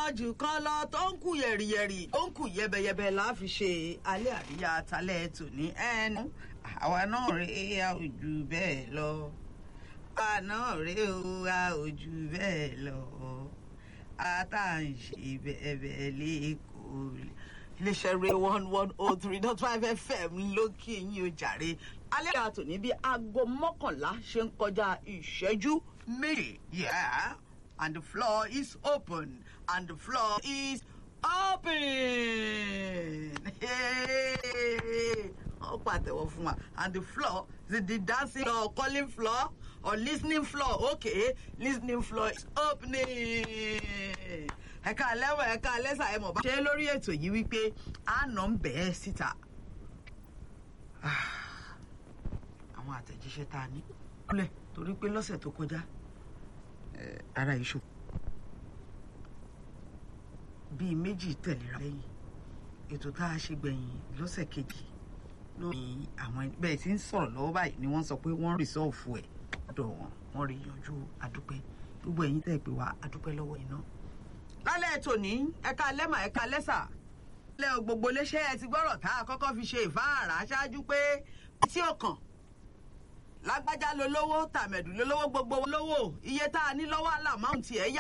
jù kan lọ tó ń kù yẹ̀rìyẹ̀rì tó ń kù yẹbẹyẹbẹ la fi ṣe alẹ́ àríyá talẹ́ tòní ẹnu àwa náà rèé a ò jù bẹ́ẹ̀ lọ àwa náà rèé o a ò jù bẹ́ẹ̀ lọ ata ń ṣe bẹ́ẹ̀ bẹ́ẹ̀ lẹ́kọ̀ọ́ iléeṣẹ́ rẹ̀ one one oh three dot five fm lókè yín o jàre alẹ́ àríyá tòní bí aago mọ́kànlá ṣe ń kọjá ìṣẹ́jú méjì yeah and the floor is open and the floor is open. ó pàtẹ́wọ́ fún wa and the floor is the dancing floor calling floor or listening floor okay listening floor is opening. ẹ̀ka lẹ́wọ̀ ẹ̀ka lẹ́sà ẹ̀ mọ̀ bá ṣe lórí ètò yìí wípé àná ń bẹ̀ ẹ́ síta. àwọn àtẹ̀jíṣẹ́ tá a ní. kúlẹ̀ torí pé lọ́sẹ̀ tó kọjá ara iṣu bíi méjì tẹ̀léra lẹ́yìn ètò tá a ṣe gbẹ̀yìn lọ́sẹ̀ kejì lórí àwọn bẹ́ẹ̀ tí ń sọ̀rọ̀ lọ́wọ́ báyìí ni wọ́n sọ pé wọ́n rìsọ́ọ̀fù ẹ̀ dọ̀ wọ́n wọ́n rí yanjú adúpẹ́ gbogbo ẹ̀yin tẹ́ pé wá adúpẹ́ lọ́wọ́ iná. lálẹ́ ètò ní ẹ̀ka lẹ́mà ẹ̀ka lẹ́sà lẹ́ gbogbo léṣẹ́ ẹ ti gbọ́rọ̀ tá a kọ́kọ́ fi ṣe ìfáàrà ṣáájú pé tí ó kàn lágbájá lolówó tàmẹ̀dù lolówó gbogbo lówó iye tá a ní lọ́wọ́ àlàmáùntì ẹ̀ yá